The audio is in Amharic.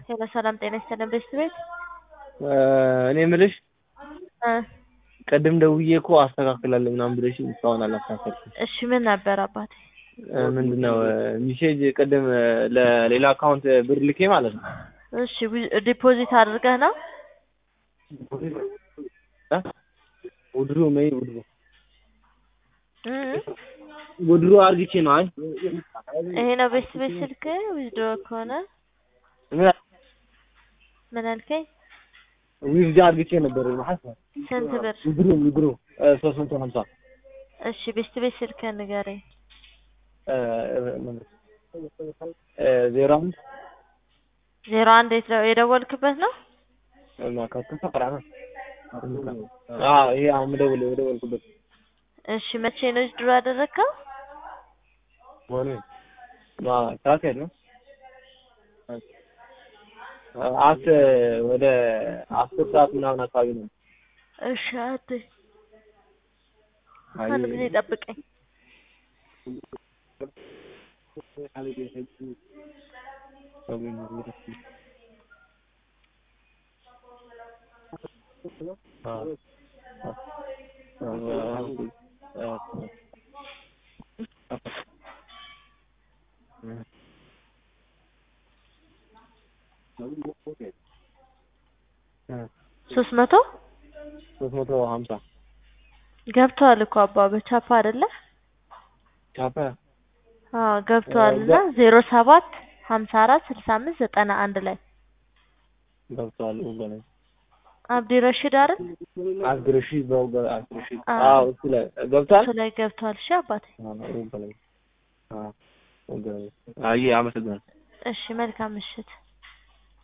ሄሎ ሰላም ጤና ይስጥልን ቤት ቤት እኔ የምልሽ እ ቅድም ደውዬ እኮ አስተካክላለሁ ምናምን ብለሽኝ እስካሁን አላስተካከልሽም። እሺ ምን ነበር አባቴ? እ ምንድን ነው ሚሴጅ ቅድም ለሌላ አካውንት ብር ልኬ ማለት ነው እሺ ዊ- ዲፖዚት አድርገህ ነው? እ ውድሮ መይ ውድሮ እ ውድሮ አርግቼ ነው። አይ ይሄ ነው ቤት ቤት ስልክ ዊዝድሮ ከሆነ ምን- ምን አልከኝ? ዊዝድ አርግቼ ነበር ማለት ነው። ስንት ብር? ውድሮ ውድሮ ሶስት መቶ ሀምሳ እሺ ቤት ቤት ስልክ ንገረኝ። ዜሮ አንድ ዜሮ አንድ የት- የደወልክበት ነው? አዎ ይሄ አሁን የምደውል የደወልኩበት እሺ መቼ ነው ዊዝድሮ ያደረግከው? ሆነ ሰዓት ያለው አት ወደ አስር ሰዓት ምናምን አካባቢ ነው። እሺ አት አንድ ጊዜ ጠብቀኝ። ሶስት መቶ ሶስት መቶ ሀምሳ ገብተዋል እኮ አባ በቻፓ አይደለ? ቻፓ አዎ ገብተዋል እና ዜሮ ሰባት ሀምሳ አራት ስልሳ አምስት ዘጠና አንድ ላይ ገብተዋል ወገኔ አብዲ ረሺድ አይደል? አስግርሺ በውገ አስግርሺ አዎ። አዎ እሱ ላይ ገብቷል እሱ ላይ ገብተዋል። እሺ አባቴ ወገኔ አዎ ወገኔ አይ አመሰግናለሁ እሺ መልካም ምሽት።